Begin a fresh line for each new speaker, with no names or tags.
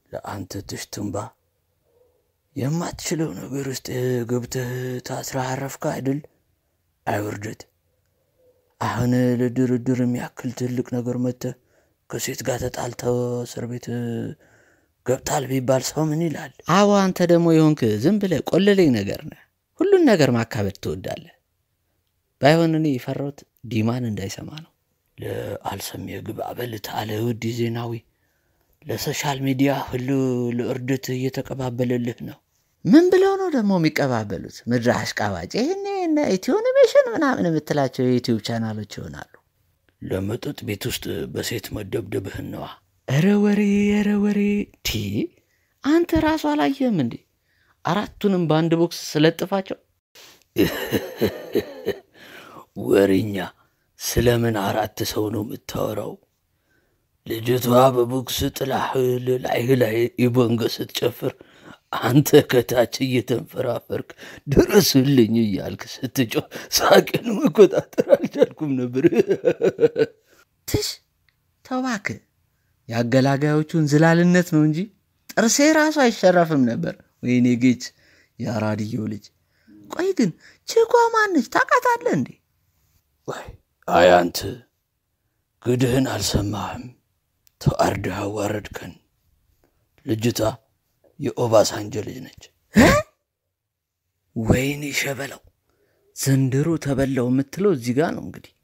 ለአንተ ትሽትንባ የማትችለው ነገር ውስጥ ገብተህ ታስረህ አረፍካ አይደል? አይውርደት አሁን ለድርድር የሚያክል ትልቅ ነገር መጥተህ ከሴት ጋር ተጣልተው እስር ቤት ገብታል ቢባል ሰው ምን ይላል?
አዎ አንተ ደግሞ የሆንክ ዝም ብለህ ቆለለኝ ነገር ነህ። ሁሉን ነገር ማካበድ ትወዳለህ። ባይሆን እኔ የፈራሁት ዲማን እንዳይሰማ ነው።
ለአልሰሜ ግብ አበልት አለ ውዲ ዜናዊ ለሶሻል ሚዲያ ሁሉ ለእርደት እየተቀባበለልህ ነው።
ምን ብለው ነው ደግሞ የሚቀባበሉት? ምድረ አሽቃባጭ። ይህኔ እነ ኢትዮኒሜሽን ምናምን የምትላቸው የዩቲዩብ ቻናሎች ይሆናሉ።
ለመጠጥ ቤት ውስጥ በሴት መደብደብህን ነዋ።
ኧረ ወሬ ኧረ ወሬ ቲ አንተ ራሱ አላየህም እንዴ? አራቱንም በአንድ ቦክስ ስለጥፋቸው
ወሬኛ ስለምን አራት ሰው ነው የምታወራው? ልጅቷ በቦክስ ጥላህ ላይህ ላይ ኢቦንገ ስትጨፍር አንተ ከታች እየተንፈራፈርክ ድረስልኝ እያልክ ስትጮህ ሳቅን መቆጣጠር አልቻልኩም ነበር።
ትሽ ተባክ የአገላጋዮቹን ዝላልነት ነው እንጂ ጥርሴ ራሱ አይሸረፍም ነበር። ወይኔ ጌች የአራድየው ልጅ። ቆይ ግን ችኳ ማነች? ታውቃታለህ እንዴ?
ወይ አይ አንተ ግድህን አልሰማህም? ተዋርደህ አዋረድከን። ልጅቷ የኦባሳንጆ ልጅ ነች።
ወይኔ ሸበላው ዘንድሮ ተበላው የምትለው እዚህ ጋር ነው እንግዲህ